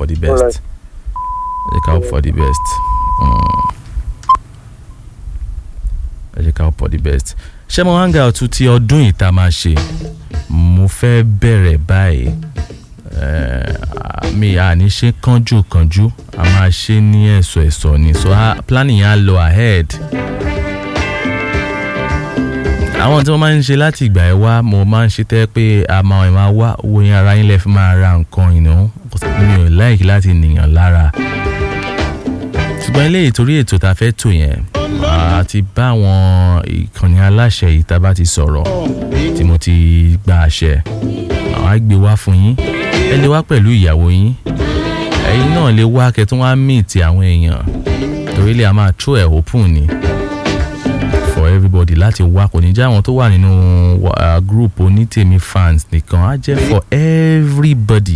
for the best Alright. ẹ jẹ́ ká hope for the best Mm. ẹ jẹ́ ká hope for the best ṣé mo hang out ti ọdún yìí tá a máa ṣe mo fẹ́ bẹ̀rẹ̀ báyìí Eh, mi à ní ṣe kánjú kánjú a máa ṣe ní ẹ̀sọ̀ ẹ̀sọ̀ ni so ah, planning yẹn á lọ ahead àwọn tí wọ́n máa ń ṣe láti ìgbà ẹ̀ wá mo máa ń ṣe tẹ́ pé a máa ẹ̀ máa wá owó yẹn ara yín lẹ́ fi máa ra nǹkan ìná mi ò láìkí láti nìyàn lára ṣùgbọ́n ilé ìtorí ètò tá a fẹ́ tò yẹn a ti bá àwọn ìkànnì aláṣẹ yìí tá a bá ti sọ̀rọ̀ tí mo ti gba àṣẹ àwọn á gbé wá fún yín ẹ lè wá pẹ̀lú ìyàwó yín ẹ̀yin náà lè wá kẹtún wá meet àwọn èèyàn torí lè a máa throw ẹ̀ open ni for everybody láti wá kò ní jẹ́ àwọn tó wà nínú uh, group onítèmi fans nìkan á jẹ́ for everybody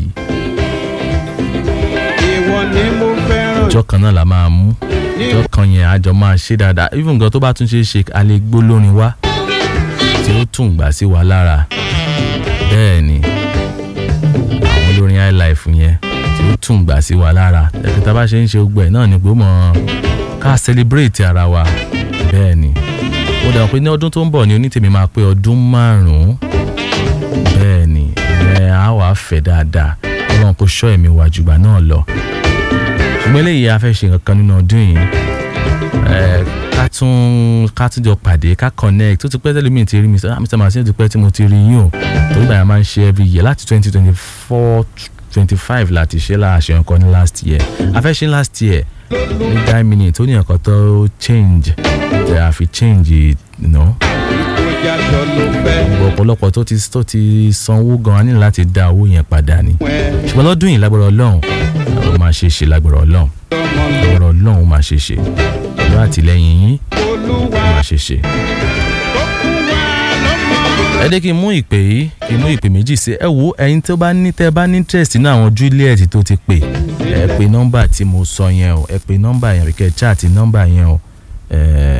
ìwọ ni mo fẹ́ràn ọjọ́ kan náà la máa mú ọjọ́ kan yẹn àjọ máa ṣe dáadáa even gan tó bá tún ṣe é ṣe a lè gbó lórin wá tí ó tún gbà sí wa lára bẹ́ẹ̀ ni àwọn olórin highlife yẹn tí ó tún gbà sí wa lára ẹ̀kẹ́ tá a bá ṣe ń ṣe gbogbo ẹ̀ náà ni pé ó mọ̀ ká celebrate ara wa bẹ́ẹ̀ ni ó dàgbà pé ní ọdún tó ń bọ̀ ni onítèmi máa pé ọdún márùn-ún bẹ́ẹ̀ ni ẹ̀ á wàá fẹ̀ dáadáa ọlọ́run kò ṣọ́ ẹ̀mí wa jùgbà náà lọ ṣùgbọ́n eléyìí a fẹ́ ṣe nǹkan kan nínú ọdún yìí ẹ ká tún ká tún jọ pàdé ká connect tó ti pẹ́ tẹ́lẹ̀ mi ti rí mi sọ ah mr martin ó ti pẹ́ tí mo ti rí yín o torí báyà máa ń ṣe every year láti twenty twenty four twenty five láti ṣe láàṣẹ nǹkan ní last year a fẹ́ ṣe last year ní nine minutes ó ní nǹkan tó change tẹ a fi change you know bóyá jọ ló fẹ́ ọ̀pọ̀lọpọ̀ tó ti tó ti sanwó gan-an ní láti dá owó yẹn padà ni wẹ́ ṣùgbọ́n lọ́dún yìí lágbára ọlọ́run ó máa ṣe é ṣe lágbára ọlọ́run ọmọ mi lágbára ọlọ́run ó máa ṣe é ṣe pẹ̀lú àtìlẹ́yìn yín olúwa ó máa ṣe é ṣe. tó kún wa lọ́mọ. ẹ dé kí n mú ìpè yìí kí n mú ìpè méjì sí ẹ wo ẹyin tó bá ní tẹ bá ní interest nínú àwọn Juliet tó ti pè ẹ pe nọ́mbà tí mo sọ yẹn o ẹ pe nọ́mbà yẹn àbíkẹ́ chat nọ́mbà yẹn o ẹ